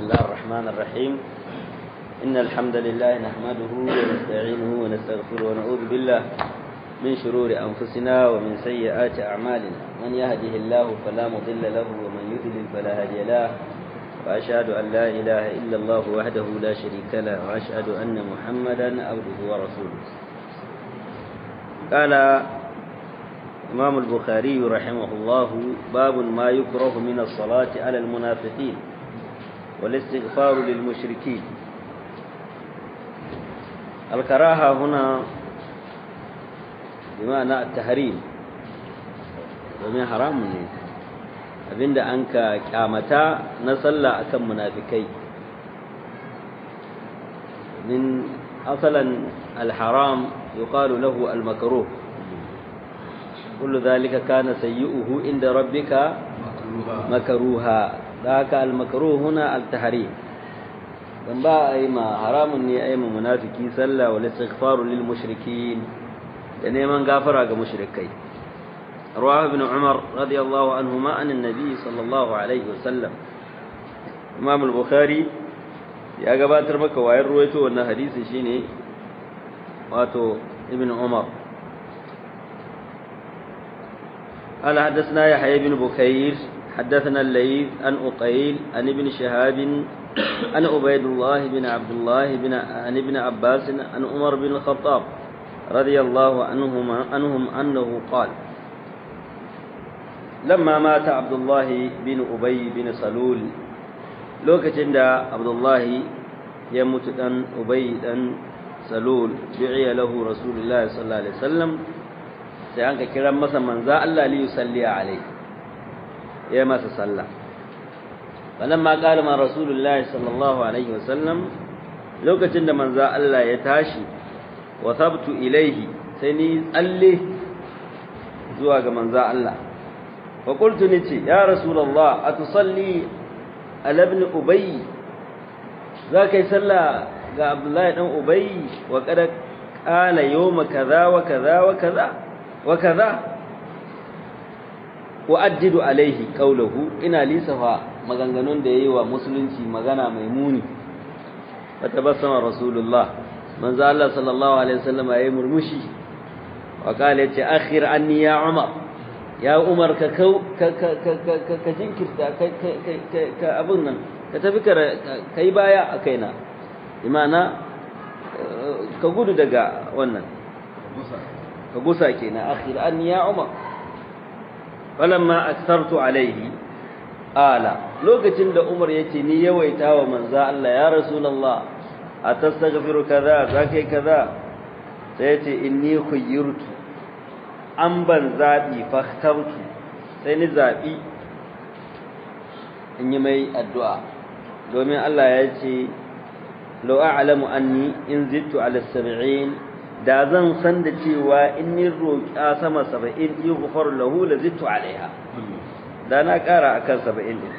الله الرحمن الرحيم إن الحمد لله نحمده ونستعينه ونستغفره ونعوذ بالله من شرور أنفسنا ومن سيئات أعمالنا من يهده الله فلا مضل له ومن يضلل فلا هادي له وأشهد أن لا إله إلا الله وحده لا شريك له وأشهد أن محمدا عبده ورسوله قال إمام البخاري رحمه الله باب ما يكره من الصلاة على المنافقين والاستغفار للمشركين الكراهة هنا بمعنى التحريم domin haramun ne abinda an ka kyamata na sallah akan munafikai min asalan alharam yuqalu lahu almakruh kullu dhalika kana sayyi'uhu inda rabbika makruha daka almakruh huna altahrim dan ba ai ma haramun ne ai ma munafiki sallah wal istighfaru lil mushrikin da neman gafara ga mushrikai رواه ابن عمر رضي الله عنهما عن النبي صلى الله عليه وسلم امام البخاري ya gabatar maka wayar ruwaito wannan hadisi shine wato ibn umar قال حدثنا يحيى بن بكير حدثنا الليث عن أقيل عن ابن شهاب عن عبيد الله بن عبد الله بن عن ابن عباس عن عمر بن الخطاب رضي الله عنهما عنهم أنه قال لما مات عبد الله بن أبي بن سلول lokacin da abdullahi ya mutu dan ubay dan salul bi'iya lahu rasulullahi sallallahu alaihi wasallam sai an ka kira masa manzo Allah li yusalli alaihi ya masa sallah falamma qala ma rasulullahi sallallahu alaihi wasallam lokacin da manzo Allah ya tashi wa sabtu ilaihi sai ni tsalle zuwa ga manzo Allah fa qultu nice ya rasulullah atusalli ala ibn ubay za kai sallah ga abdullahi dan ubay wa kada qala yawma kaza wa kaza wa kaza wa kaza uaddidu alaihi qawluhu ina lisafa maganganun da yayi wa musulunci magana mai muni fatabassama rasulullah manzo Allah sallallahu alaihi wasallam yayi murmushi wa qala yace akhir anni ya umar ya umar ka ka jinkirta ka abin nan ka tafi ka yi baya a kaina imana ka gudu daga wannan ka gusa kenan akhir an ya umar falamma aktartu alaihi ala lokacin da umar yace ni yawaita wa manzo Allah ya rasulullah atastaghfiru kaza zakai kaza sai yace inni khayyirtu an ban zaɓi fahtartu sai ni zaɓi in yi mai addu'a domin Allah ya ce lau a'lamu anni in zittu ala sab'in da zan san da cewa in ni roƙa sama saba'in yi gufar lahu la zittu alaiha da na ƙara akan saba'in din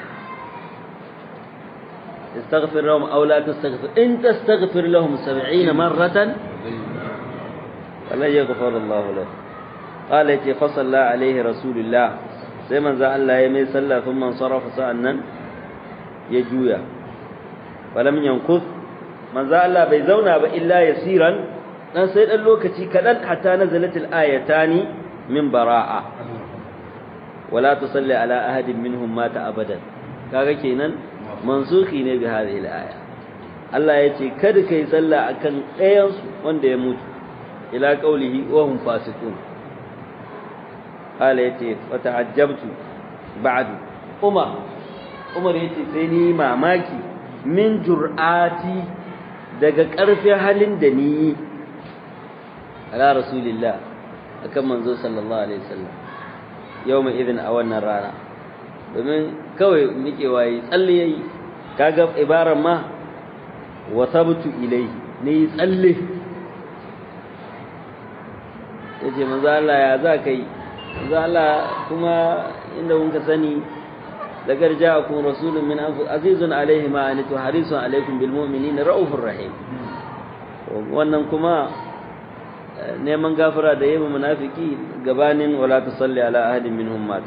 استغفر لهم أو لا تستغفر إن تستغفر لهم سبعين مرة فلن يغفر الله لهم قال يتي فصلى عليه رسول الله sai manzo Allah ya mai sallah sun man sarafa sa'annan ya juya falam yankus manzo Allah bai zauna ba illa yasiran dan sai dan lokaci kadan hatta nazalatil ayatani min bara'a wala tusalli ala ahadin minhum mata abadan kaga kenan mansuki ne bi hadhihi al-aya Allah ya ce kada kai sallah akan ɗayan su wanda ya mutu ila qaulihi wa hum fasiqun قال يتي فتعجبت بعد عمر عمر يتي sai ni mamaki min jur'ati daga ƙarfin halin da ni ala rasulillah akan manzo sallallahu alaihi wasallam yawma idin a wannan rana domin kawai nike waye tsalle yayi kaga ibaran ma wasabtu ilai ni tsalle yace manzo Allah ya za kai manzo Allah kuma inda kun ka sani lagar ja'akum rasulun min anfus azizun alaihi ma anitu harisun alaikum bil mu'minina raufur rahim wannan kuma neman gafara da yayin munafiki gabanin wala tusalli ala ahadin minhum mata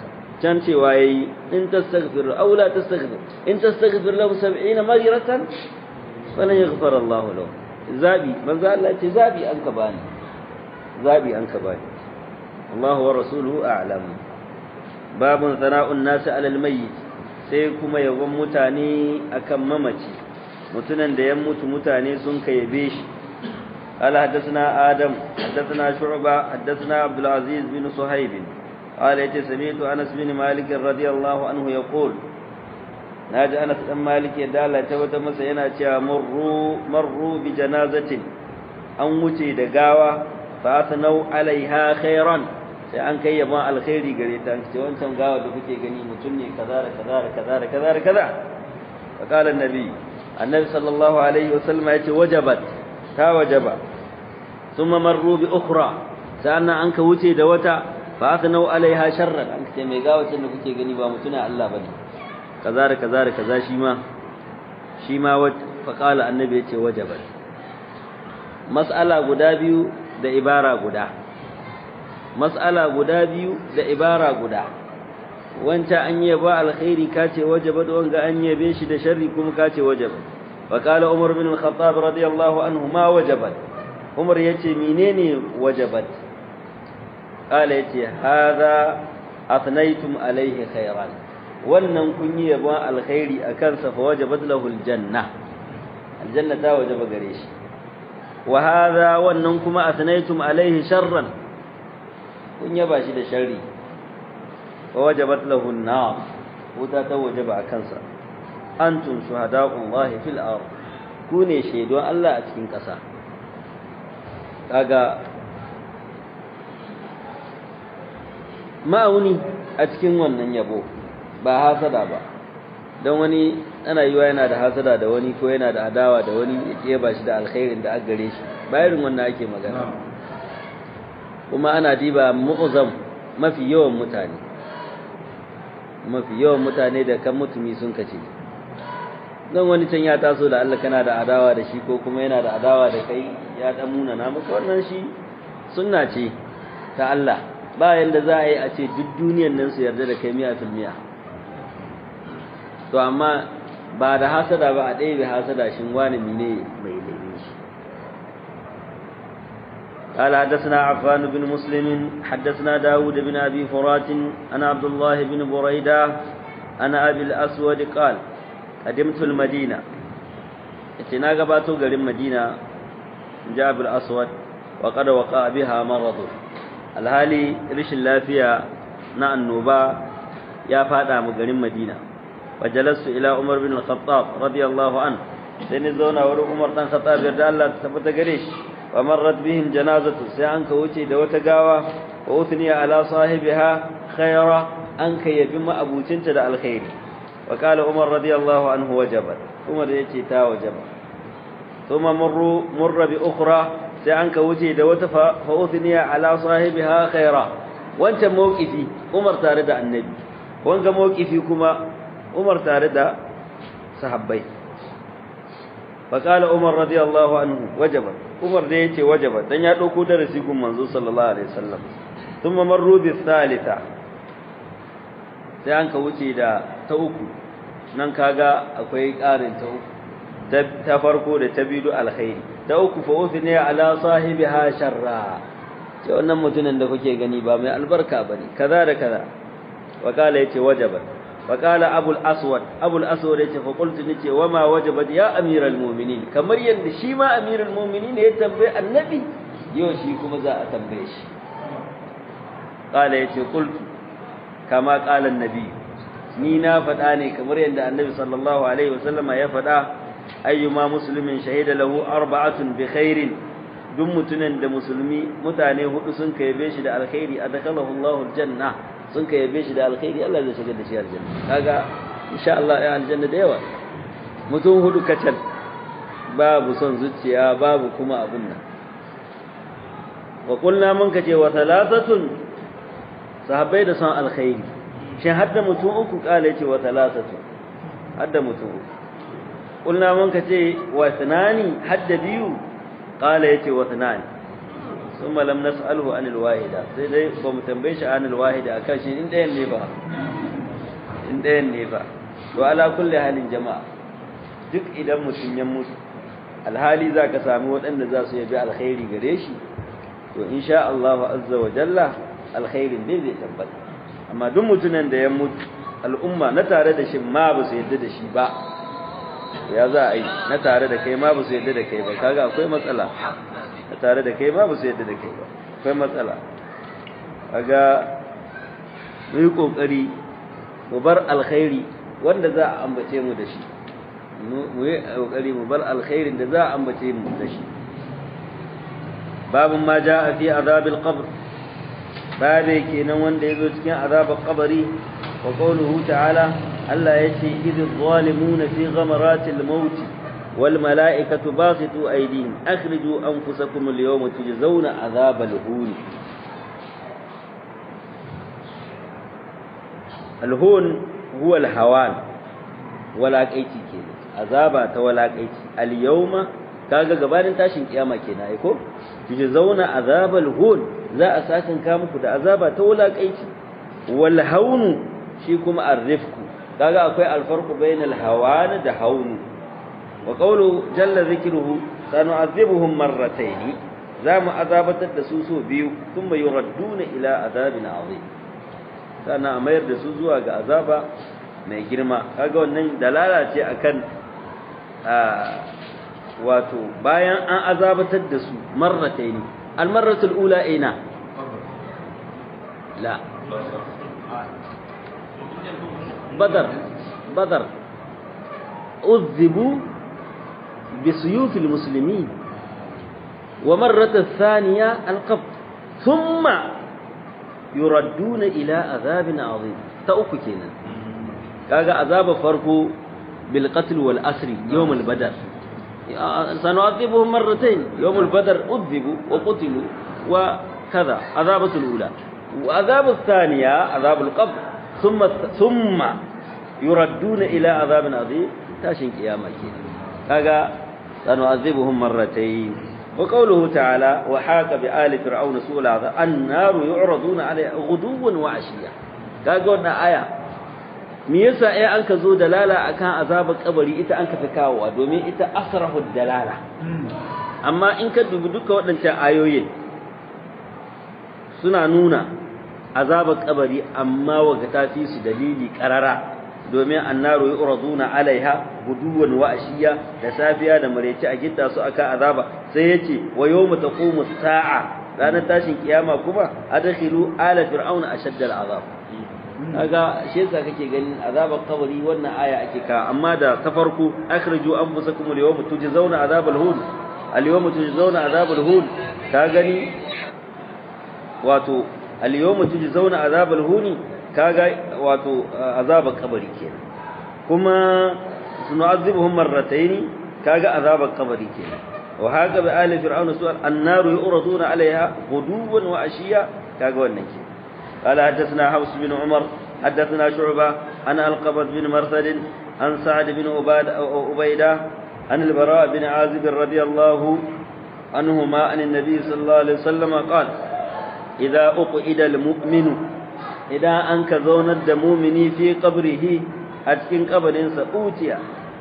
can cewa yayi in tastaghfir aw la tastaghfir in tastaghfir lahu 70 maghfiratan falan yaghfar Allah lahu zabi manzo Allah ce zabi an ka bani zabi an ka bani Allah wa rasuluhu a'lam babun sana'un nasi alal mayyit sai kuma yabon mutane akan mamaci mutunan da ya mutu mutane sun kayyabe shi قال حدثنا آدم حدثنا شعبة حدثنا عبد العزيز بن صهيب قال يتي سمعت أنس بن مالك رضي الله عنه يقول ناجي أنس بن مالك يدالا توتا مسينا تيا مروا مروا بجنازة أن وتي دقاوة فأثنوا عليها خيرا sai an kai yaban alkhairi gare ta ce wancan gawa da kuke gani mutum ne kaza da kaza da kaza da kaza da kaza fa qala annabi annabi sallallahu alaihi wasallam yace wajabat ta wajaba thumma marru bi ukhra sannan an ka wuce da wata fa asnau alaiha sharran an ce mai gawacin da kuke gani ba mutuna Allah bane kaza da kaza da kaza shi ma shi ma fa qala annabi yace wajabat mas'ala guda biyu da ibara guda mas'ala guda biyu da ibara guda wancan an yaba alkhairi kace wajabat wanga an yabe shi da sharri kuma kace wajabat وقال عمر بن الخطاب رضي الله عنه ما وجبت عمر yace menene wajabat قال yace hada athnaytum alayhi khairan wannan kun yi yabon alkhairi akan sa fa wajabat lahu aljanna aljanna ta wajaba gare shi wa hada wannan kuma athnaytum alayhi sharran kun yaba shi da sharri fa wajabat lahu an-nar wuta ta wajaba akan sa antum shuhada'ullahi fil ard ku ne shaidon Allah a cikin ƙasa kaga ma'auni a cikin wannan yabo ba hasada ba don wani ana yiwa yana da hasada da wani ko yana da adawa da wani ya ba shi da alkhairin da aka gare shi bayarin wannan ake magana kuma ana diba mu'zam mafi yawan mutane mafi yawan mutane da kan mutumi sun kace don wani can ya taso da Allah kana da adawa da shi ko kuma yana da adawa da kai ya dan muna na maka wannan shi sunna ce ta Allah ba yanda za a yi a ce duk duniyar nan su yarda da kai miya fil miya to amma ba da hasada ba a ɗaya bai hasada shin wani mine mai laifin shi قال حدثنا عفان بن مسلم حدثنا داود بن أبي فرات أنا عبد الله بن بريدة أنا أبي الأسود قال قدمت المدينة اتنا قباتو قرم مدينة جاب الأسود وقد وقع بها مرض الهالي رش اللافية نا النوبة يا فادا مقرم مدينة وجلست إلى عمر بن الخطاب رضي الله عنه سنزونا ورو عمر بن الخطاب يرجع الله تثبت قريش ومرت بهم جنازة سيانك وشي دوت قاوة وأثني على صاحبها خيرا أنك يبما أبو تنتد الخير وقال عمر رضي الله عنه وجبت عمر يتي تا وجبت ثم مر مر بأخرى سيانك وشي دوت فأثني على صاحبها خيرا وانت موقفي عمر تارد النبي وانك موقفي كما عمر تارد صحابي فقال عمر رضي الله عنه وجبت Umar da yace wajaba dan ya dauko darasi gun manzo sallallahu alaihi wasallam thumma marru bi thalitha sai an ka wuce da ta uku nan kaga akwai ƙarin ta uku ta farko da ta bidu alkhairi ta uku fa uthni ala sahibiha sharra ce wannan mutumin da kuke gani ba mai albarka bane kaza da kaza wa kala yace wajaba wa kala abul aswad abul aswad yace fa qultu nace wa ma wajabat ya amiral mu'minin kamar yanda shi ma amirul mu'minin ya tambaye annabi yau shi kuma za a tambaye shi kala yace qultu kama qala annabi ni na faɗa ne kamar yanda annabi sallallahu alaihi wasallama ya faɗa ayyuma muslimin shahida lahu arba'atun bi khairin duk mutunan da musulmi mutane hudu sun kaibe shi da alkhairi adakalahu Allahu aljanna sun ka yabe shi da alkhairi Allah zai shigar da shi aljanna kaga insha Allah ya aljanna da yawa mutum hudu kacal babu son zuciya babu kuma abun nan wa qulna mun kace wa thalathatun sahabbai da son alkhairi shin hadda mutum uku kala yace wa thalathatu hadda mutum uku qulna mun kace wa thanani hadda biyu kala yace wa thanani ثم لم نسأله عن الواحدة sai dai ba mu tambaye shi anil wahida akan shi in ɗayan ne ba in ɗayan ne ba to ala kulli halin jama'a duk idan mutum ya mutu alhali za ka sami waɗanda za su yabi alkhairi gare shi to insha Allah azza wa jalla alkhairin ne zai tabbata amma duk mutumin da ya mutu al'umma na tare da shi ma ba su yadda da shi ba ya za a yi na tare da kai ma ba su yadda da kai ba kaga akwai matsala na tare da kai ma ba su yadda da kai ba akwai matsala kaga mu yi kokari mu bar alkhairi wanda za a ambace mu da shi mu yi kokari mu bar alkhairin da za a ambace mu da shi babun ma jaa fi azabil qabr babe kenan wanda yazo cikin azabar qabri wa qawluhu ta'ala Allah yace idh zalimuna fi ghamaratil maut wal malaikatu basitu aydihim akhriju anfusakum al yawma tujzauna azabal hun al hun huwa al hawan walaƙaici kenan azaba ta walaƙaici al yawma kaga gabanin tashin kiyama kenan ai ko kije zauna azabal hun za a sakin ka muku da azaba ta walaƙaici wal haunu shi kuma arrifku kaga akwai alfarqu bainal hawan da haunu wa qawlu jalla zikruhu sanu'adhibuhum marratayn za mu azabatar da su so biyu thumma yuradduna ila azabin azim sana mayar da su zuwa ga azaba mai girma kaga wannan dalala ce akan wato bayan an azabatar da su marrataini almarratul ula ina la badar badar uzibu بسيوف المسلمين ومرة الثانية القبض ثم يردون إلى عذاب عظيم تأككنا كاغا عذاب فرقو بالقتل والأسر يوم البدر سنعذبهم مرتين يوم البدر أذبوا وقتلوا وكذا عذابة الأولى وعذاب الثانية عذاب القبر ثم ثم يردون إلى عذاب عظيم تاشن قيامة كينا كاغا سنعذبهم مرتين وقوله تعالى وحاك بآل فرعون سوء العذاب النار يعرضون عليها غدوا وعشيا kaga wannan aya me yasa ai an ka zo dalala akan azabar kabari ita an ka fi kawowa domin ita asrahu dalala amma in ka dubi duka waɗancan ayoyin suna nuna azabar kabari amma waga ta fi su dalili karara domin annaru yu'raduna alaiha guduwan wa ashiya da safiya da mareci a gitta su aka azaba sai yace wa yawma taqumu sa'a ranar tashin kiyama kuma adkhilu ala fir'auna ashadda al'azab kaga shi yasa kake ganin azabar kabari wannan aya ake ka amma da ta farko akhriju anfusakum al-yawma tujzauna azabal hun al-yawma tujzauna azabal hun ka gani wato al-yawma tujzauna azabal huni kaga wato azabar kabari kenan kuma sunu'azibuhum marratayn kaga azabar kabari kenan wa haka bi ali fir'auna su'al annaru yuraduna 'alayha ghuduwan wa ashiya kaga wannan kenan قال حدثنا حفص بن عمر حدثنا شعبة عن القبض بن مرثد عن سعد بن عبيدة عن البراء بن عازب رضي الله عنهما عن النبي صلى الله عليه وسلم قال إذا أقعد المؤمن idan an ka zaunar da mumini fi qabrihi a cikin kabarinsa utiya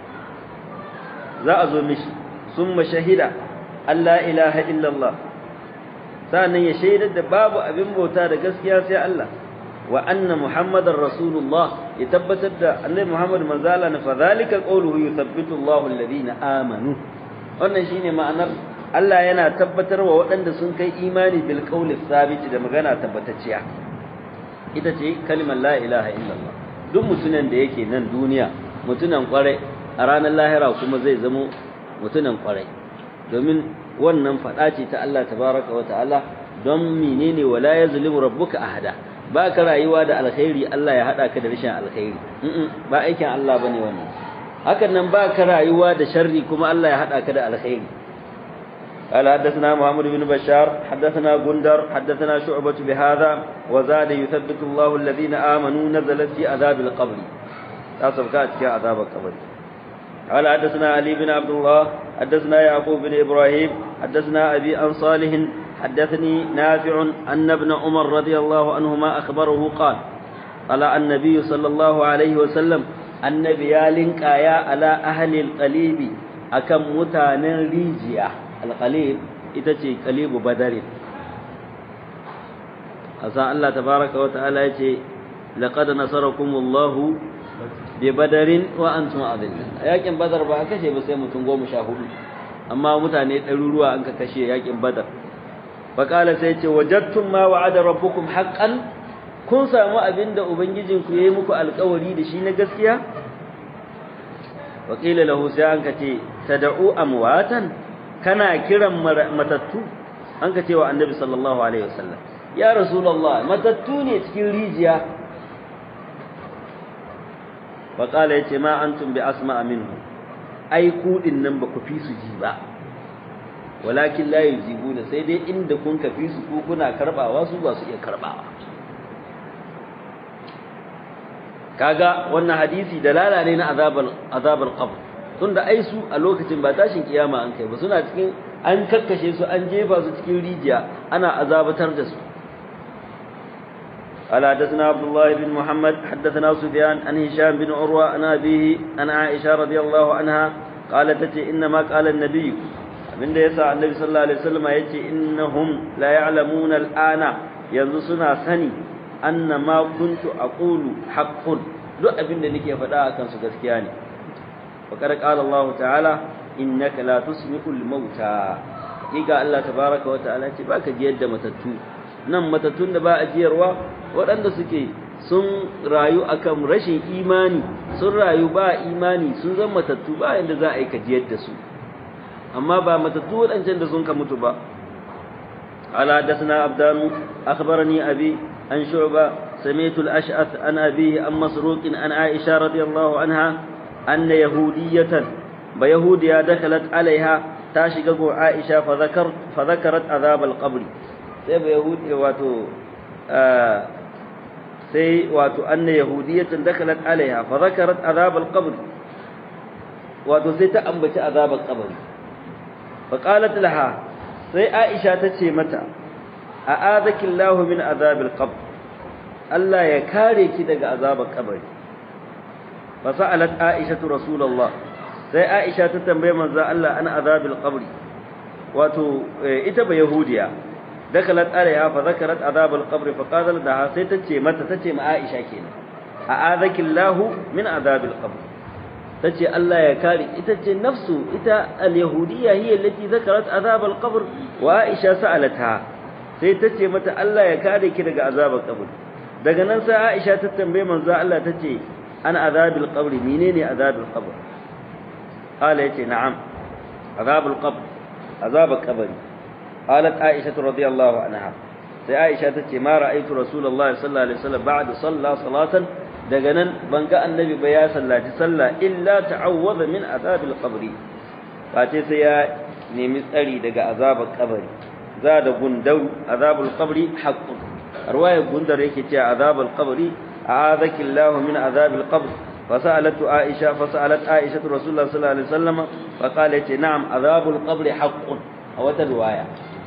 za a zo mishi summa shahida Allah ilaha illallah sannan ya shaidar da babu abin bauta da gaskiya sai Allah wa anna muhammadar rasulullah ya tabbatar da annabi muhammad manzala na fadhalika qawluhu yuthabbitu Allahu alladhina amanu wannan shine ma'anar Allah yana tabbatar wa waɗanda sun kai imani bil qawli thabit da magana tabbatacciya ita ce kalimar la ilaha illallah duk mutunan da yake nan duniya mutunan kwarai a ranar lahira kuma zai zamo mutunan kwarai domin wannan faɗa ce ta Allah tabaraka wa ta'ala don menene wala yazlimu rabbuka ahada ba ka rayuwa da alkhairi Allah ya hada ka da rashin alkhairi ba aikin Allah bane wannan hakan nan ba ka rayuwa da sharri kuma Allah ya hada ka da alkhairi قال حدثنا محمد بن بشار حدثنا غندر حدثنا شعبة بهذا وزاد يثبت الله الذين آمنوا نزلت في عذاب القبر تصف كات في عذاب القبر قال حدثنا علي بن عبد الله حدثنا يعقوب بن إبراهيم حدثنا أبي عن صالح حدثني نافع أن ابن عمر رضي الله عنهما أخبره قال ala annabi sallallahu alaihi wa sallam annabi ya linkaya ala ahli alqalibi akan mutanen rijiya alqalib ita ce qalibu badari asa Allah tabaraka wa ta'ala yace laqad nasarakumullahu bi badarin wa antum adillun yakin badar ba kashe ba sai mutum goma sha hudu amma mutane ɗaruruwa an ka kashe yakin badar faƙala sai ce wajattum ma wa'ada rabbukum haqqan kun samu abinda ubangijinku yayi muku alƙawari da shi na gaskiya waqila lahu sai an kace tad'u amwatan kana kiran matattu an kace wa annabi sallallahu alaihi wasallam ya rasulullah matattu ne cikin rijiya faƙala yace ma antum bi asma'a minhu ai kuɗin nan ba ku fi su ji ba walakin la yujibuna sai dai inda kun ka fi su ku kuna karbawa su ba su iya karbawa kaga wannan hadisi dalala ne na azabal azabal qabr tunda ai su a lokacin ba tashin kiyama an kai ba suna cikin an kakkashe su an jefa su cikin rijiya ana azabatar da su قال حدثنا عبد الله بن محمد حدثنا سفيان عن هشام بن عروة عن أبيه عن عائشة رضي الله عنها قالت إنما قال النبي من يسعى النبي صلى الله عليه وسلم يأتي إنهم لا يعلمون الآن ينزسنا سني أن ما كنت أقول حق duk abin da nake faɗa a kansu gaskiya ne fakar qala Allah ta'ala innaka la tusmi'ul mauta hakika Allah tabaraka wa ta'ala ce baka jiyar da matattu nan matattun da ba a jiyarwa waɗanda suke sun rayu akan rashin imani sun rayu ba imani sun zama matattu ba inda za a yi kajiyar da su amma ba matattu waɗancan da sun ka mutu ba ala dasna abdanu akhbarani abi an shu'ba سمعت الأشعث عن أبيه عن مسروق عن عائشة رضي الله عنها أن يهودية بيهودية دخلت عليها تاشقق عائشة فذكر فذكرت عذاب القبر سيب يهودية واتو آه سي واتو أن يهودية دخلت عليها فذكرت عذاب القبر واتو سي تأنبت عذاب القبر فقالت لها سي عائشة تشي متى أآذك الله من عذاب القبر Allah ya kare ki daga azabar kabari fa sa'alat Aisha Rasulullah sai Aisha ta tambaye manzo Allah an azabil qabri wato ita ba yahudiya dakalat alaiha fa zakarat azabal qabri fa qalat da sai tace mata tace ma Aisha kenan a'adakillahu min azabil qabr tace Allah ya kare ita ce nafsu ita al-yahudiyya hiya allati zakarat azabal qabr wa Aisha sa'alatha sai tace mata Allah ya kare ki daga azabar qabr daga nan sai Aisha ta tambaye manzo Allah tace an azabil qabri menene azabil qabr qala yace na'am azabul qabr azabul qabri qalat Aisha radhiyallahu anha sai Aisha tace ma ra'aytu Rasulullah sallallahu alaihi wasallam ba'da salla salatan daga nan ban ga annabi ba ya sallaci sallah illa ta'awwadha min azabil qabri face sai ya nemi tsari daga azabar kabari za da gundau azabul qabri haqqun رواية بندر يكي عذاب القبر أعاذك الله من عذاب القبر فسألت عائشة فسألت عائشة رسول الله صلى الله عليه وسلم فقالت نعم عذاب القبر حق أو رواية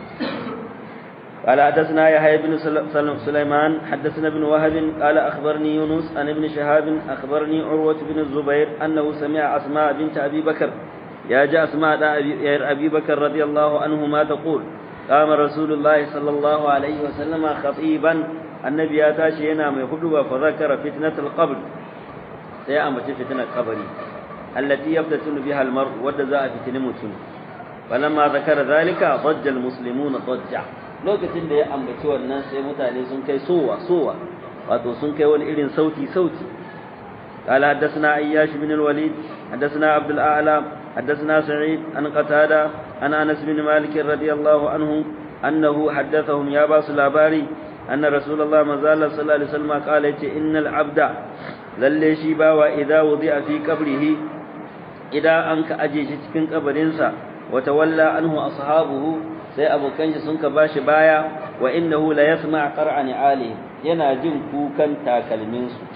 قال حدثنا يحيى بن سليمان حدثنا ابن وهب قال أخبرني يونس عن ابن شهاب أخبرني عروة بن الزبير أنه سمع أسماء بنت أبي بكر يا جاء أسماء أبي بكر رضي الله عنهما تقول قام رسول الله صلى الله عليه وسلم خطيبا النبي ya tashi yana mai huduba fa zakara fitnatul qabr sai a mace fitnar kabari allati yaftatunu biha almar wadda za a fitini mutum falamma zakara zalika dajja almuslimuna dajja lokacin da ya ambaci wannan sai mutane sun kai sowa sowa wato sun kai wani irin sauti sauti قال حدثنا اياش بن الوليد حدثنا عبد الاعلى حدثنا سعيد عن قتادة عن أنس بن مالك رضي الله عنه أنه حدثهم يا باس الأباري أن رسول الله مازال صلى الله عليه وسلم قال إن العبد للي شيبا وإذا وضع في قبره إذا أنك أجيش تكن قبرنسا وتولى عنه أصحابه sai abokan shi sun ka bashi baya wa innahu la yasma' qar'an ali yana jin kukan takalmin su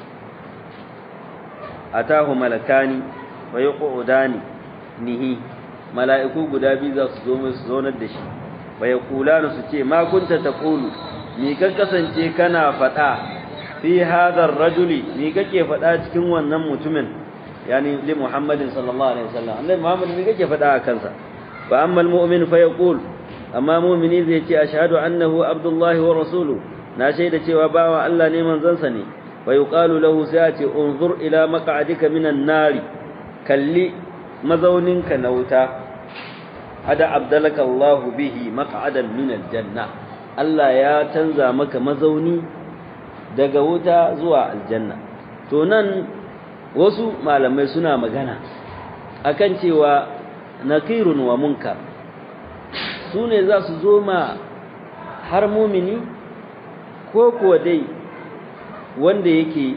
atahu malakani wa yuqudani nihi mala'iku guda biyu za su zo mai su zonar da shi bai kula da su ce ma kunta ta kulu mi kan kasance kana faɗa fi hadha ar-rajuli ni kake faɗa cikin wannan mutumin yani li Muhammadin sallallahu alaihi wasallam annabi Muhammad ni kake faɗa a kansa fa amma al-mu'min fa yaqul amma mu'mini zai ce ashhadu annahu abdullahi wa rasuluhu na shaida cewa bawa Allah ne manzansa ne fa yuqalu lahu sai ce unzur ila maq'adika minan nari kalli mazauninka na wuta hada abdalaka Allah bihi maq'adan min aljanna Allah ya canza maka mazauni daga wuta zuwa aljanna to nan wasu malamai suna magana akan cewa nakirun wa munkar su ne za su zo ma har mumini ko kuwa dai wanda yake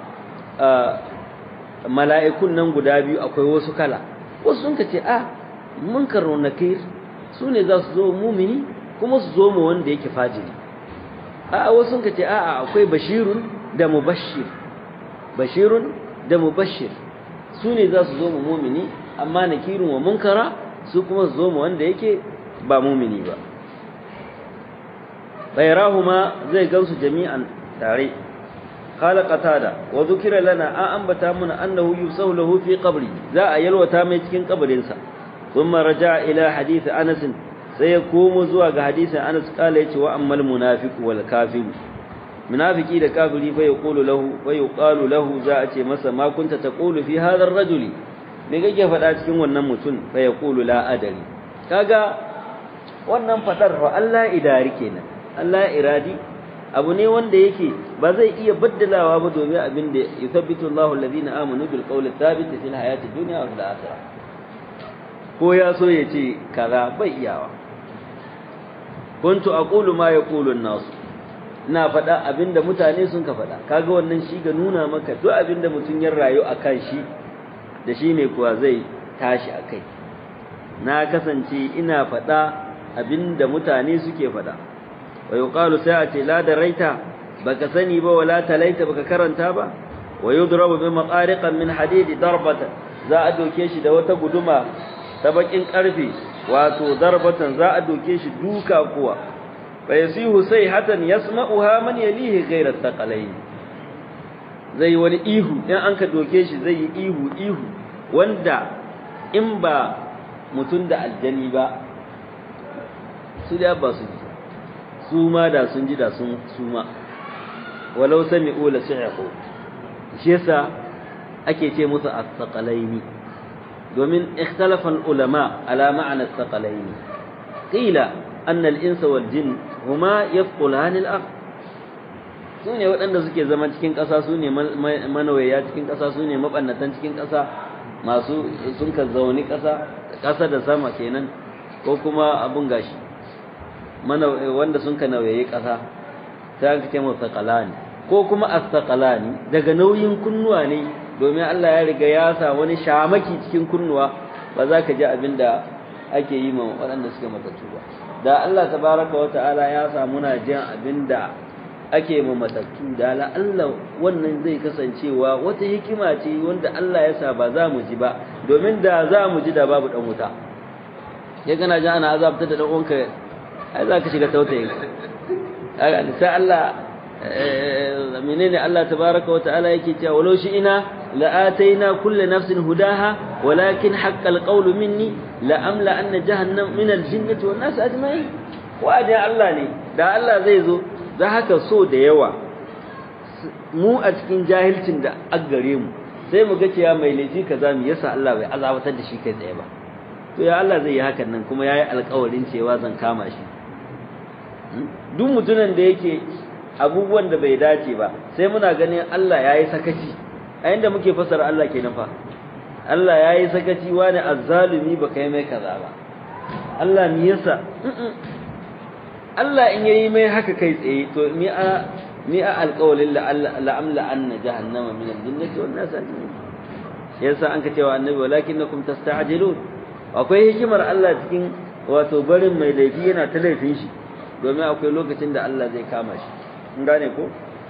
mala'ikun nan guda biyu akwai wasu kala wasu sun ka ce a munkar wa nakir su ne za su zo mumini kuma su zo ma wanda yake fajiri a wasu sun ka ce a akwai bashirun da mubashir bashirun da mubashir su ne za su zo ma mumini amma nakirun wa munkara su kuma su zo ma wanda yake ba mumini ba غيرهما زي gansu jami'an tare قال قتاده وذكر لنا an ambata muna annahu yusahu lahu fi qabri za a yalwata mai cikin kabarin sa thumma raja'a ila hadith Anas sai ya komo zuwa ga hadisin Anas kala yace wa ammal munafiq wal kafir munafiki da kafiri fa yaqulu lahu fa yuqalu lahu za a ce masa ma kunta taqulu fi hadha ar-rajuli me kake faɗa cikin wannan mutum fa yaqulu la adari kaga wannan fadar fa Allah idari kenan Allah iradi abu ne wanda yake ba zai iya baddalawa ba domin abin da yuthabbitu Allahu alladhina amanu bil qawli thabit fil hayati dunya wa fil akhirah ko ya so ya ce kaza bai iyawa kuntu aqulu ma yaqulu an-nas ina faɗa abinda mutane sun ka faɗa kaga wannan shi ga nuna maka duk abinda mutum ya rayu akan shi da shi ne kuwa zai tashi akai na kasance ina faɗa abinda mutane suke faɗa wa yuqalu sa'ati la daraita baka sani ba wala talaita baka karanta ba wa yudrabu bi maqariqan min hadid darbatan za a doke shi da wata guduma ta bakin karfe wato darbatan za a doke shi duka kuwa fa yasihu sayhatan yasma'uha man yalihi ghayra thaqalain zai wani ihu in an ka doke shi zai yi ihu ihu wanda in ba mutun da aljani ba su da ba su ji su ma da sun ji da sun suma walau sami'u la sa'iqu shi yasa ake ce musu as-saqalaini domin ikhtalafa al-ulama ala ma'na as-saqalaini qila anna al-insa wal jin huma yafqulan al-ard sune waɗanda suke zama cikin ƙasa sune manawaya cikin ƙasa sune mabannatan cikin ƙasa masu sun ka zauni ƙasa ƙasa da sama kenan ko kuma abun gashi mana wanda sun ka nauyayi ƙasa sai aka ce mu saqalani ko kuma as-saqalani daga nauyin kunnuwa ne domin Allah ya riga ya sa wani shamaki cikin kunnuwa ba za ka ji abin da ake yi ma waɗanda suke matattu ba da Allah tabaraka wa ta'ala ya sa muna jin abin da ake ma matattu da la Allah wannan zai kasancewa wata hikima ce wanda Allah ya sa ba za mu ji ba domin da za mu ji da babu dan wuta ya gana ji ana azabtar da dan uwanka ai za ka shiga tautayin sai Allah menene Allah tabaraka wa ta'ala yake cewa walau shi ina la'ataina kulli nafsin hudaha walakin haqqal qawlu minni la amla anna jahannam min al-jinnati wan nas ajma'in wa'adin Allah ne da Allah zai zo za haka so da yawa mu a cikin jahilcin da aggare mu sai mu ga cewa mai laifi kaza mu yasa Allah bai azabatar da shi kai tsaye ba to ya Allah zai yi hakan nan kuma yayi alƙawarin cewa zan kama shi duk mutumin da yake abubuwan da bai dace ba sai muna ganin Allah yayi sakaci a inda muke fasara Allah kenan fa Allah yayi sakaci wani azzalumi ba kai mai kaza ba Allah me yasa Allah in yayi mai haka kai tsaye to mi a mi a alƙawalin la'amla anna jahannama min al-jinnati wan nas ajma'in yasa an ka cewa annabi walakinnakum tasta'jilun akwai hikimar Allah cikin wato barin mai laifi yana ta laifin shi domin akwai lokacin da Allah zai kama shi in gane ko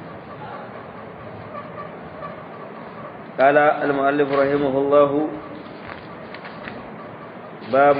قال المؤلف رحمه الله باب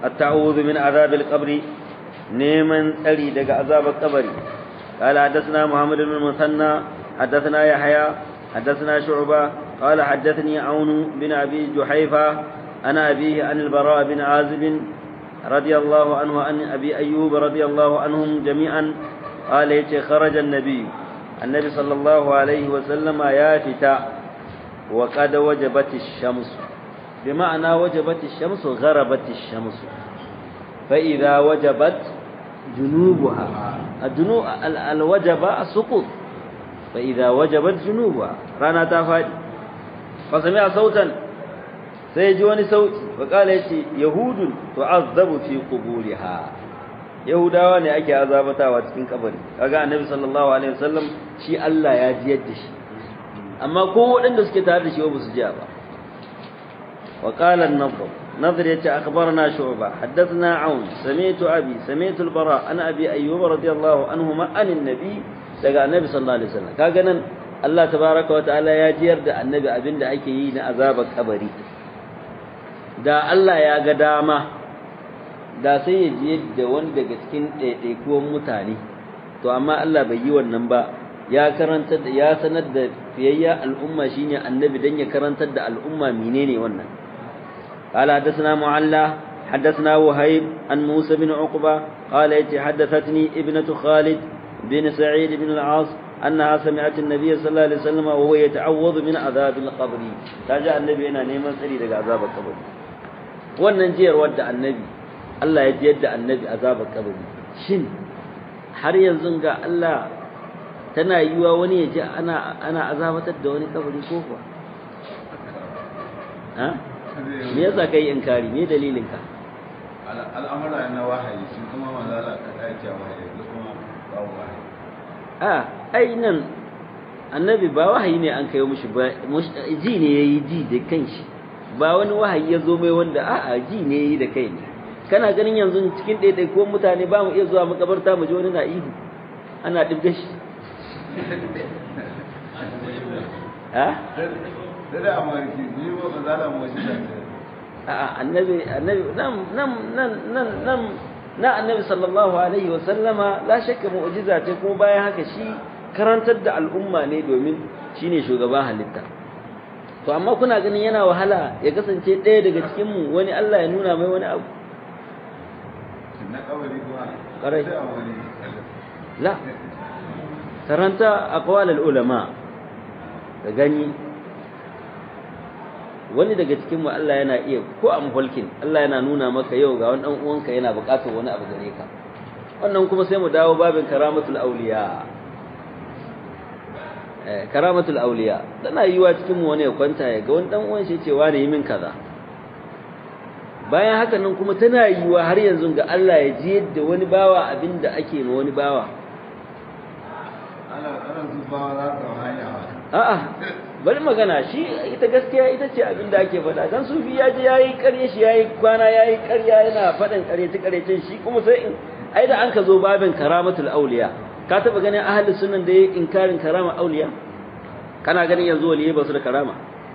at-ta'awudhu min azabil qabri neman tsari daga azabar kabari قال حدثنا محمد بن المثنى حدثنا يحيى حدثنا شعبة قال حدثني عون بن أبي جحيفة عن أبيه عن البراء بن عازب رضي الله عنه عن أبي أيوب رضي الله عنهم جميعا قال يتي خرج النبي النبي صلى الله عليه وسلم يافتا وقد وجبت الشمس بمعنى وجبت الشمس غربت الشمس فإذا وجبت جنوبها الجنوب الوجب سقوط فإذا وجبت جنوبها رانا تفادي فسمع صوتا سيجي وني صوت فقال يتي يهود تعذب في قبورها yahudawa ne ake azabatawa cikin kabari kaga annabi sallallahu alaihi wasallam shi Allah ya ji yadda shi amma ko waɗanda suke tare da shi ba su ji ba wa qala an-nadhr nadhr yace akhbarana shu'ba haddathna aun sami'tu abi sami'tu al-bara ana abi ayyub radiyallahu anhuma an an-nabi daga annabi sallallahu alaihi wasallam kaga nan Allah tabaaraka wa ta'ala ya jiyar da annabi abinda ake yi na azabar kabari da Allah ya ga dama da sai ya ji yadda wani daga cikin ɗaiɗaikuwan mutane to amma Allah bai yi wannan ba ya karantar da ya sanar da fiyayya al'umma shine annabi dan ya karantar da al'umma menene wannan qala hadathana mu'alla حدثنا وهيب عن موسى بن عقبة قال يتي حدثتني ابنة خالد بن سعيد بن العاص أنها سمعت النبي صلى الله عليه وسلم وهو يتعوذ من عذاب القبر تاجا النبي هنا نيمان سري daga عذاب القبر wannan jiyar wadda annabi Allah ya jiyar da annabi azabar kabari shin har yanzu ga Allah tana yiwa wani ya ji ana ana azabatar da wani kabari ko kuwa ha me yasa kai inkari me dalilin ka al'amura na wahayi shi kuma manzala ka dace wahayi kuma babu wahayi a ai nan annabi ba wahayi ne an kai mushi ba ji ne yayi ji da kanshi ba wani wahayi ya zo mai wanda a'a ji ne yayi da kai ne kana ganin yanzu cikin ɗaiɗaikuwan mutane ba mu iya zuwa makabarta mu ji wani na ihu ana ɗibga shi ha? Dada a mariki, ni ba ba za da mawashi da a'a annabi annabi nan nan nan nan nan na annabi sallallahu alaihi wa sallama la shakka mu'jiza ce kuma bayan haka shi karantar da al'umma ne domin shine shugaban halitta to amma kuna ganin yana wahala ya kasance ɗaya daga cikin mu wani Allah ya nuna mai wani abu na kabari kuma Ƙwarai. sai a wani la karanta aqwal ulama da gani wani daga cikin mu Allah yana iya ko a mulkin Allah yana nuna maka yau ga wani dan uwanka yana buƙatar wani abu gare ka wannan kuma sai mu dawo babin karamatul auliya eh karamatul auliya tana yiwa cikin mu wani ya kwanta ya ga wani dan uwan shi cewa ne yi min kaza bayan haka nan kuma tana yiwa har yanzu ga Allah ya ji yadda wani bawa abinda ake ma wani bawa ana ana zubawa za ka hanya wa a'a bari magana shi ita gaskiya ita ce abinda ake faɗa dan sufi ya je yayi ƙarya shi yayi kwana yayi ƙarya yana faɗin ƙaryace ƙaryacen shi kuma sai in ai da an ka zo babin karamatul auliya ka taba ganin ahli sunan da yayi inkarin karama auliya kana ganin yanzu waliyai ba su da karama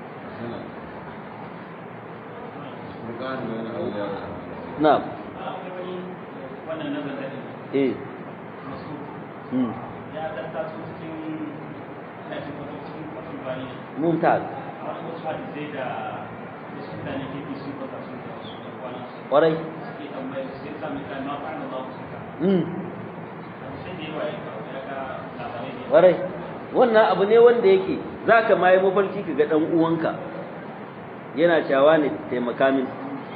bukatu wani auliya na'am wannan na zanzani eh masu hmm ya tattaso cikin ina cikin kwato cikin kwato bani mumtaz a wani wasu hadisai da da su mutane ke bi sun kwata sun da su da kwanan su kwarai suke tambayar su sai sami kan ma fa'an Allah su ka hmm sai da yawa ya kawo ya ga labarai ne kwarai wannan abu ne wanda yake zaka ma yi mafarki ka ga dan uwanka yana cewa ne taimaka min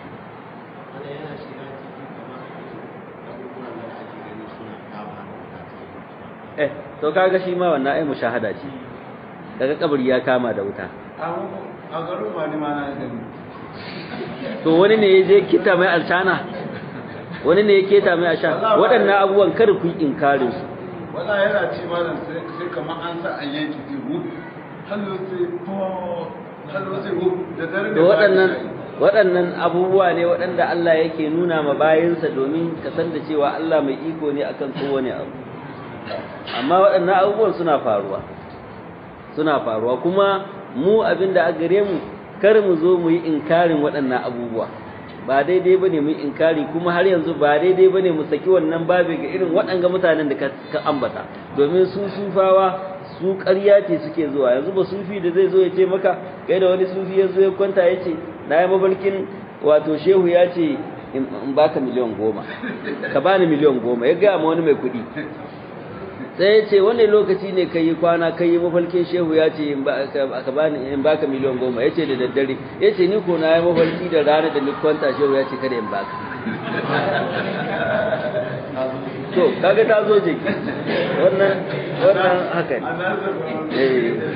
eh to kaga shi ma wannan ai mushahada ce kaga kabari ya kama da wuta a garin ma ni ma na gani to wani ne ya je kita mai alshana wani ne ya keta mai asha waɗannan abubuwan kar ku yi inkarin su wala yana ci malam sai sai kamar an sa an yanki sai hu hallo sai po hallo sai hu da dare da waɗannan waɗannan abubuwa ne waɗanda Allah yake nuna ma bayinsa domin ka san da cewa Allah mai iko ne akan kowane abu amma waɗannan abubuwan suna faruwa suna faruwa kuma mu abinda a gare mu kar mu zo mu yi inkarin waɗannan abubuwa ba daidai bane mu inkari kuma har yanzu ba daidai bane mu saki wannan babi ga irin waɗanga mutanen da ka ambata domin su sufawa su ƙarya ce suke zuwa yanzu ba sufi da zai zo ya ce maka kai da wani sufi ya zo ya kwanta ya ce na yi mafarkin wato shehu ya ce in baka miliyan goma ka bani miliyan goma ya gaya ma wani mai kuɗi sai ya ce wani lokaci ne ka yi kwana ka yi mafarkin shehu ya ce in baka miliyan goma ya ce da daddare ya ce ni ko na yi mafarki da rana da ni kwanta shehu ya ce kada in baka to kaga ta zo jiki wannan wannan haka ne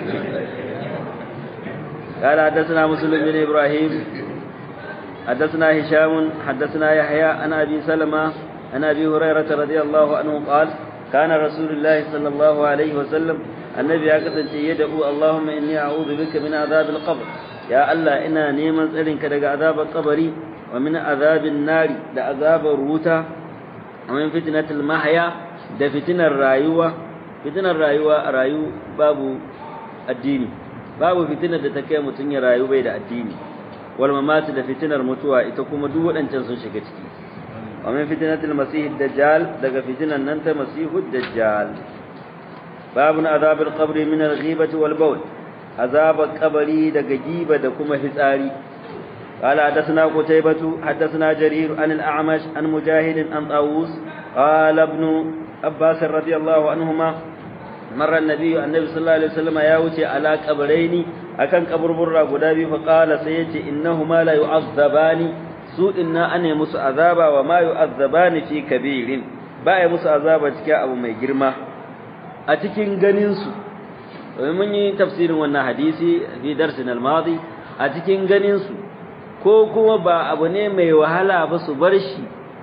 قال حدثنا مسلم بن ابراهيم حدثنا هشام حدثنا يحيى عن ابي سلمة عن ابي هريره رضي الله عنه قال كان رسول الله صلى الله عليه وسلم النبي أكثر يدعو اللهم إني أعوذ بك من عذاب القبر يا الله إنا نيمان سألنك دق عذاب القبر ومن عذاب النار دا عذاب الروتا ومن فتنة المحيا دا فتنة الرايوة فتنة الرايوة رايو باب الدين باب فتنة دا تكي متنيا رايو بيد الدين والممات دا فتنة المتوى إتكم دو أن تنسوا شكتكي ومن فتنة المسيح الدجال دق فتنة ننت مسيح الدجال باب عذاب القبر من الغيبة والبول عذاب القبر دق جيبة دكما فساري قال حدثنا قتيبة حدثنا جرير عن الأعمش عن مجاهد عن طاووس قال ابن عباس رضي الله عنهما مر النبي النبي صلى الله عليه وسلم ياوتي على قبرين أكن قبر برا قدابي فقال سيتي إنهما لا يعذبان su inna ane musu azaba wa ma yu'azzabani fi kabirin ba ya musu azaba cikin abu mai girma a cikin ganin su mun yi tafsirin wannan hadisi fi darsin al-madi a cikin ganin su ko kuma ba abu ne mai wahala ba su bar shi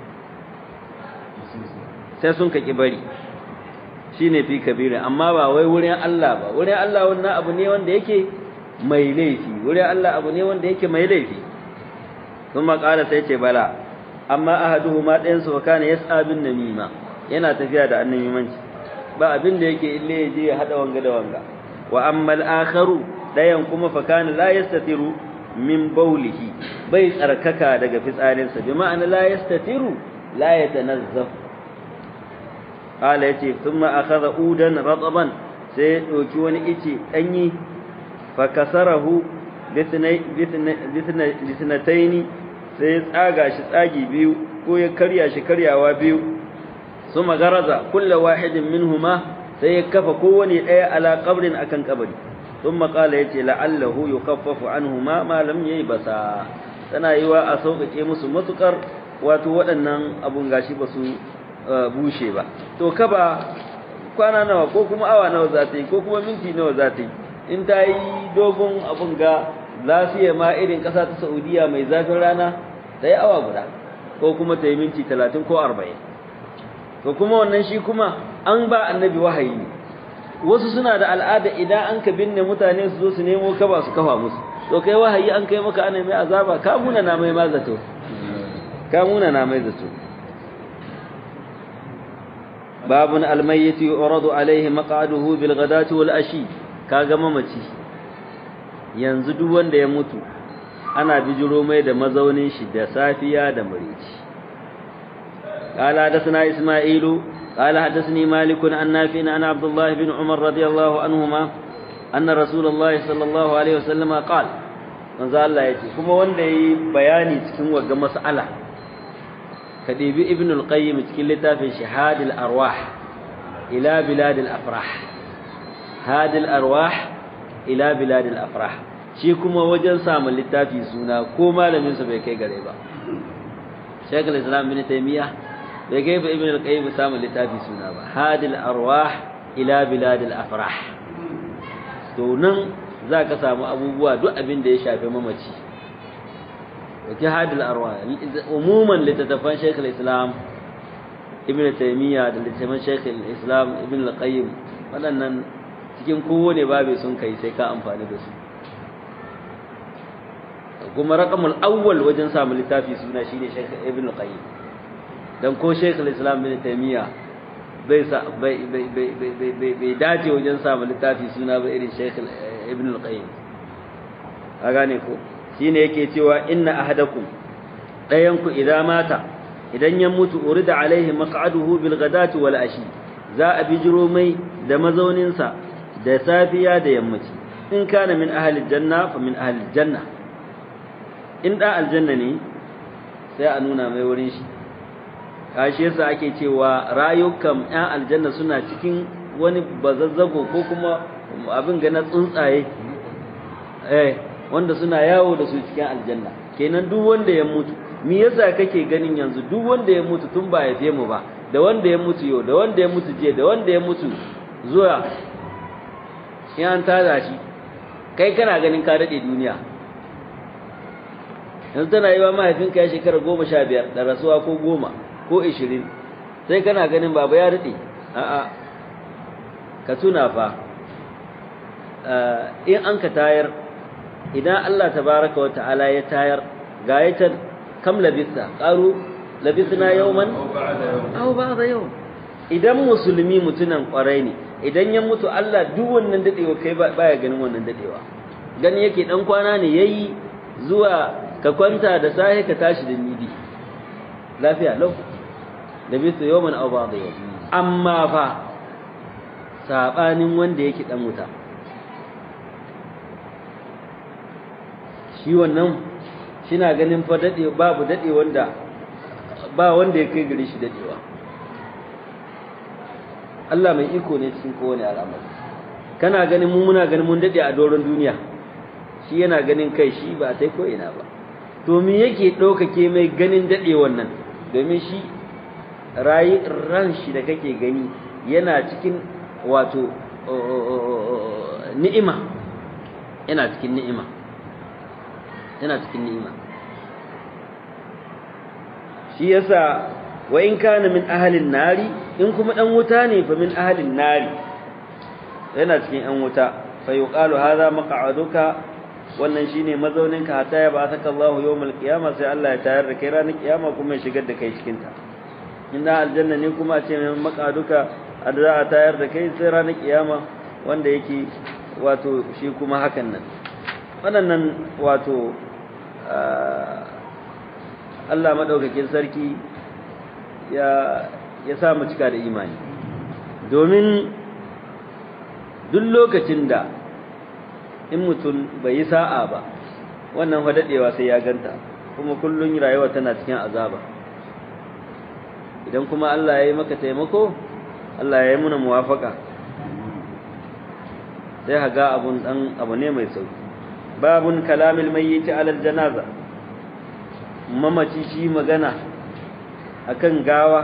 sai sun kaki bari shine fi kabirin amma ba wai wurin Allah ba wurin Allah wannan abu ne wanda yake mai laifi wurin Allah abu ne wanda yake mai laifi ثم قال سيتي بلا amma ahaduhuma ɗayan su kana yas'a bin namima yana tafiya da annamimanci ba abin da yake ille ya je ya hada wanga da wanga wa amma al-akharu ɗayan kuma fa kana la yastatiru min bawlihi bai tsarkaka daga fitsarinsa bi ma'ana la yastatiru la yatanazzaf qala yace thumma akhadha udan rataban sai ya dauki wani ice danyi fa kasarahu bithnataini sai ya tsaga shi tsagi biyu ko ya karya shi karyawa biyu su magaraza kulla wahidin minhuma sai ya kafa kowane ɗaya ala qabrin akan kabari sun maƙala ya ce la'allahu yukaffafu anhuma ma lam yayi basa tana yiwa a sauƙaƙe musu matuƙar wato waɗannan abun gashi ba su bushe ba to kaba kwana nawa ko kuma awa nawa za ta yi ko kuma minti nawa za ta yi in ta yi dogon abun ga lafiya ma irin ƙasa ta Saudiya mai zafin rana ta yi awa guda ko kuma ta yi minti talatin ko arba'in to kuma wannan shi kuma an ba annabi wahayi ne wasu suna da al'ada idan an ka binne mutane su zo su nemo kaba su kafa musu to kai wahayi an kai maka ana mai azaba ka muna na mai mazato ka muna na mai zato babun almayyiti uradu alaihi maq'aduhu bil ghadati wal ashi kaga mamaci yanzu duk wanda ya mutu ana bijiro mai da mazaunin shi da safiya da murici قال حدثنا إسماعيل قال حدثني مالك عن نافع عن عبد الله بن عمر رضي الله عنهما أن رسول الله صلى الله عليه وسلم قال manzo Allah yace kuma wanda yi bayani cikin wagga mas'ala ka dibi ibn al-qayyim cikin littafin shahadul arwah ila bilad al-afrah hadil arwah ila bilad al-afrah shi kuma wajen samun littafi suna ko malamin sa bai kai gare ba Sheikh al-Islam bin Taymiyyah bai kai ba ibn al-qayyim samun littafi suna ba hadil arwah ila bilad al-afrah to nan za ka samu abubuwa duk abin da ya shafi mamaci wake hadil arwa umuman littattafan shaykh al-islam ibn taymiya da littattafan shaykh al-islam ibn al-qayyim waɗannan cikin kowane babu sun kai sai ka amfani da su kuma raqamul awwal wajen samu littafi suna shine shaykh ibn al-qayyim dan ko shaykh al-islam ibn taymiya bai sa bai bai bai bai dace wajen samu littafi suna ba irin shaykh ibn al-qayyim a gane ko shine yake cewa inna ahadakum dayan ku idan mata idan ya mutu urida alaihi maq'aduhu bil ghadati wal ashi za a bijiro mai da mazaunin sa da safiya da yammaci in kana min ahli janna fa min ahli janna in da aljanna ne sai a nuna mai wurin shi kashi yasa ake cewa rayukan ƴan aljanna suna cikin wani bazazzago ko kuma abin ga na tsuntsaye eh wanda suna yawo da su cikin aljanna kenan duk wanda ya mutu me yasa kake ganin yanzu duk wanda ya mutu tun ba ya mu ba da wanda ya mutu yau da wanda ya mutu je da wanda ya mutu zuwa in an tada shi kai kana ganin ka daɗe duniya yanzu tana yi wa mahaifinka ya shekara goma sha biyar da rasuwa ko goma ko ishirin sai kana ganin baba ya daɗe a'a ka tuna fa in an ka tayar idan Allah tabaraka wa ta'ala ya tayar ga yatar kam labisa qalu labisna yawman aw ba'da yawm idan musulmi mutunan kwarai ne idan ya mutu Allah duk wannan dadewa kai baya ganin wannan dadewa gani yake dan kwana ne yayi zuwa ka kwanta da sahi ka tashi da midi lafiya lau labisa yawman aw ba'da yawm amma fa sabanin wanda yake dan wuta shi wannan shina ganin fa dade babu dade wanda ba wanda ya kai gare shi dadewa Allah mai iko ne cikin kowane al'amari kana ganin mu muna ganin mun dade a doron duniya shi yana ganin kai shi ba sai ko ina ba to me yake ɗaukake mai ganin dade wannan domin shi rayi ran shi da kake gani yana cikin wato ni'ima yana cikin ni'ima yana cikin ni'ima shi yasa wa in kana min ahlin nari in kuma dan wuta ne fa min ahlin nari yana cikin yan wuta fa yuqalu hadha maq'aduka wannan shine mazauninka hatta ya ba'athaka Allahu yawmal qiyamah sai Allah ya tayar da kai ranar kiyama kuma ya shigar da kai cikin ta inda aljanna ne kuma a ce mai maq'aduka za a tayar da kai sai ranar kiyama wanda yake wato shi kuma hakan nan waɗannan wato Allah maɗaukakin sarki ya ya sa mu cika da imani domin duk lokacin da in mutum bai yi sa'a ba wannan daɗewa sai ya ganta kuma kullum rayuwa tana cikin azaba idan kuma Allah ya yi maka taimako Allah ya yi muna muwafaka sai haga abun dan abu ne mai sauki babun kalamil mayyit ala janaza mamaci shi magana akan gawa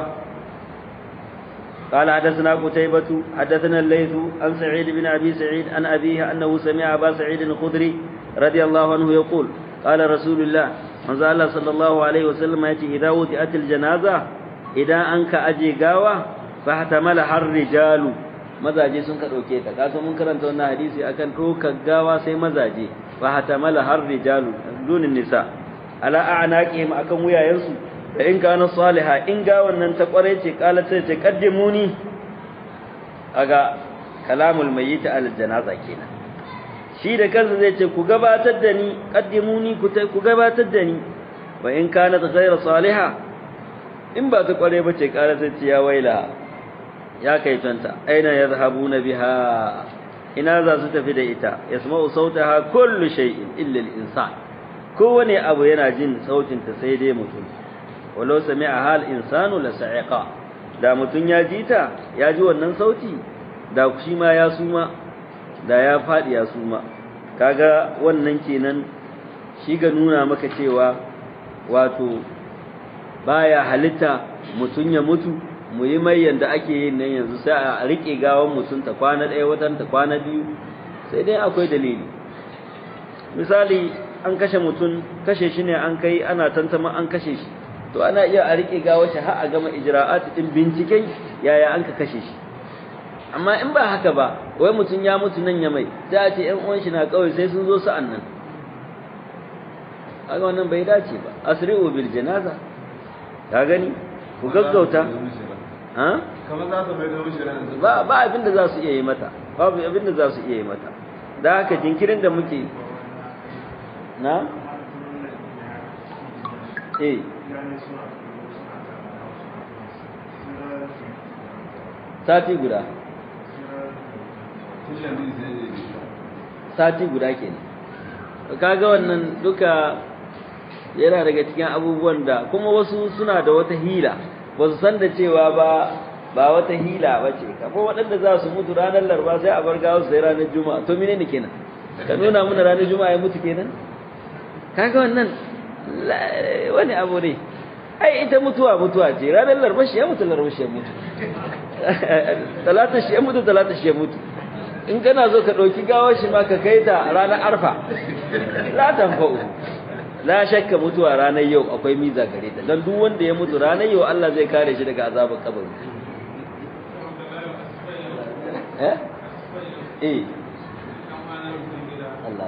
قال حدثنا قتيبة حدثنا الليث عن سعيد بن أبي سعيد عن أبيه أنه سمع أبا سعيد الخدري رضي الله عنه يقول قال رسول الله من الله صلى الله عليه وسلم يأتي إذا وطئت الجنازة إذا أنك أجي قاوة فاحتملها الرجال mazaje sun ka dauke ta kaso mun karanta wannan hadisi akan dokar gawa sai mazaje fa hatamala har rijalu dunin nisa ala a'naqihim akan wuyayensu da in kana salihah in gawan nan ta kware ce kala sai ce qaddimuni aga kalamul mayyit al janaza kenan shi da kansa zai ce ku gabatar da ni qaddimuni ku ku gabatar da ni wa in kana ghayra salihah in ba ta kware ba ce kala sai ce ya waila ya kai tanta aina yadhhabuna biha ina za su tafi da ita yasma'u sautaha kullu shay'in illa al-insan kowane abu yana jin sautin ta sai dai mutum walau sami'a hal insanu la sa'iqa da mutum ya ji ta ya ji wannan sauti da shi ma ya suma da ya fadi ya suma kaga wannan kenan shi ga nuna maka cewa wato baya halitta mutum ya mutu mu yi mai yanda ake yin nan yanzu sai a rike gawan mutum ta kwana ɗaya watan ta kwana biyu sai dai akwai dalili misali an kashe mutum kashe shi ne an kai ana tantama an kashe shi to ana iya a rike gawar shi har a gama ijra'at din binciken yaya an ka kashe shi amma in ba haka ba wai mutum ya mutu nan ya mai sai a ce ƴan uwan shi na kawai sai sun zo sa'an nan kaga wannan bai dace ba asri'u bil janaza ka gani ku gaggauta ha kamar za su mai da mishi ran ba ba abin da za su iya yi mata babu abin da za su iya yi mata da haka jinkirin da muke na eh sati guda sati guda kenan kaga wannan duka yana daga cikin abubuwan da kuma wasu suna da wata hila ba su san da cewa ba ba wata hila ba ce kafin waɗanda za su mutu ranar larba sai a bar gawa sai ranar juma'a to mene ne kenan ka nuna mana ranar juma'a ya mutu kenan kaga wannan wani abu ne ai ita mutuwa mutuwa ce ranar larba shi ya mutu larba shi ya mutu talata shi ya mutu talata shi ya mutu in kana so ka ɗauki gawar shi ma ka kai ta ranar arfa la tanfa'u la shakka mutuwa ranar yau akwai miza gare ta don duk wanda ya mutu ranar yau Allah zai kare shi daga azabar kabari eh eh Allah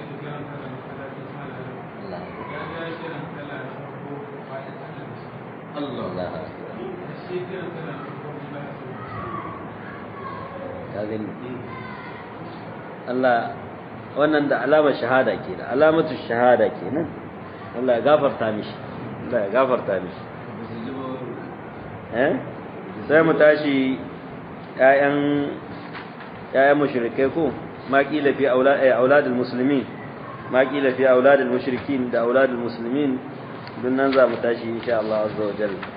Allah Allah ka gani Allah wannan da alamar shahada ke da alamatu shahada kenan Allah ya gafarta mishi Allah ya gafarta mishi eh sai mu tashi ƴaƴan ƴaƴan mushrikai ko ma kila fi aulad ay auladul muslimin ma kila fi auladul mushrikin da auladul muslimin dun nan za mu tashi insha Allah azza wa jalla